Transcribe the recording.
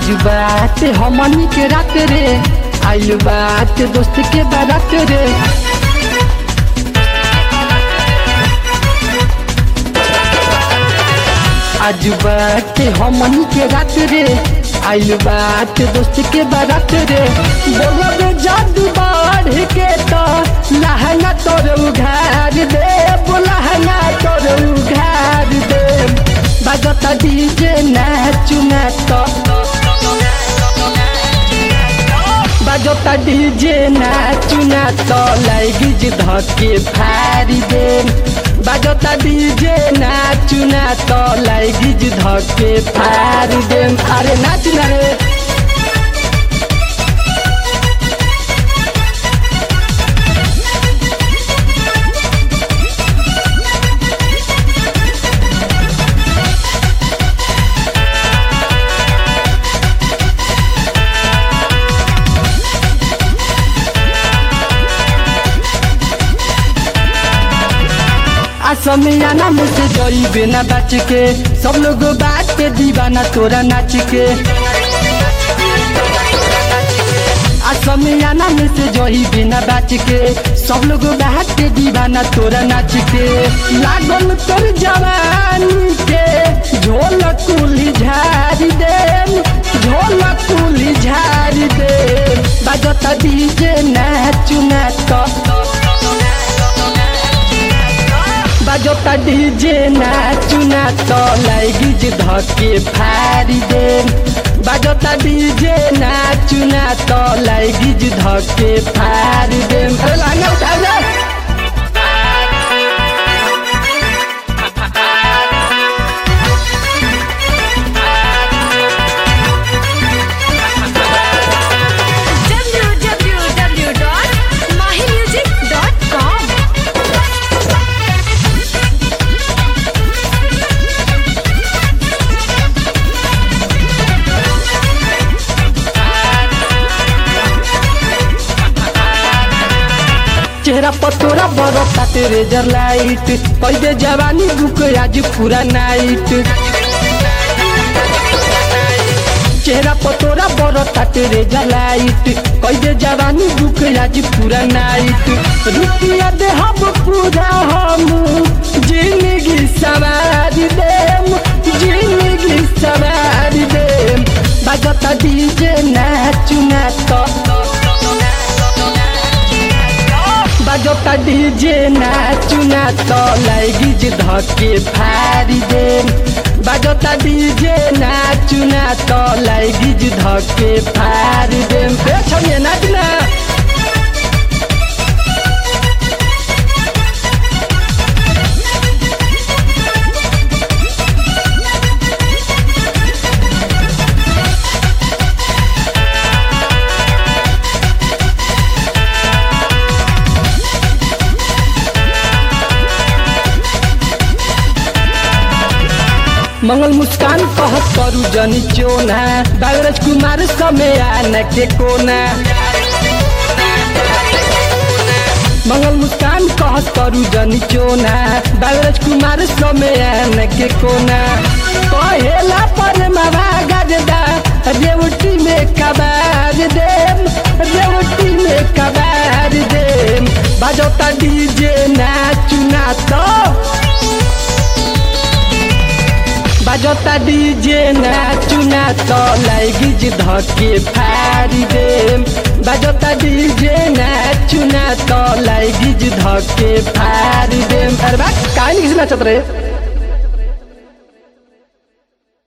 आज बात हमनी के रात रे आइल बात दोस्त के बारात रे आज बात हमनी के रात रे आइल बात दोस्त के बारात रे बोलब जादू बाढ़ के तो लहंगा तोर उघार दे लहंगा तोर उघार दे बजता डीजे नाचू नाच बजता डीजे नाचू नाच लाइगी जे धके फारी दे बजता डीजे नाचू नाच लाइगी जे धके फारी दे अरे नाच ना रे असमियाना मुझसे जोई बिना बच के सब लोग बात पे दीवाना तोरा नाच के असमियाना में से जोई बिना बच के सब लोग बात पे दीवाना तोरा नाच के लागल तोर जवानी के झोल कुली झारी दे झोल कुली झारी दे बजता डीजे नाचू नाच बजता डीजे नाचू नाच लाइगी जे धके फारी दे बजता डीजे नाचू नाच लाइगी जे धके फारी दे अरे लांगा उठा जा www.mahimusic.com चेहरा पर तोरा बरता तेरे जर लाइट कैदे जवानी रुक आज पूरा नाइट चेहरा पर तोरा बरता तेरे जर लाइट कैदे जवानी रुक आज पूरा नाइट रुकिया दे हम पूरा हम जिंदगी सवार देम जिंदगी सवार देम बजता डीजे नाचू नाच बजता डीजे नाचू नाच लाइगी जे धके फारी दे बजता डीजे नाचू नाच लाइगी जे धके फारी दे ए छोड़िए नाच ना मंगल मुस्कान कहत करू जनी चोना बागरज कुमार समय आने के कोना मंगल मुस्कान कहत करू जनी चोना बागरज कुमार समय आने के कोना कहेला पर मावा गजदा रेवटी में कबार देम रेवटी में कबार देम बजता डीजे नाचू नाचो बजता डीजे नाचू नाच लाइगी जे धके फारी दे बजता डीजे नाचू नाच लाइगी जे धके फारी दे अरे बा काहे नहीं नाचत रे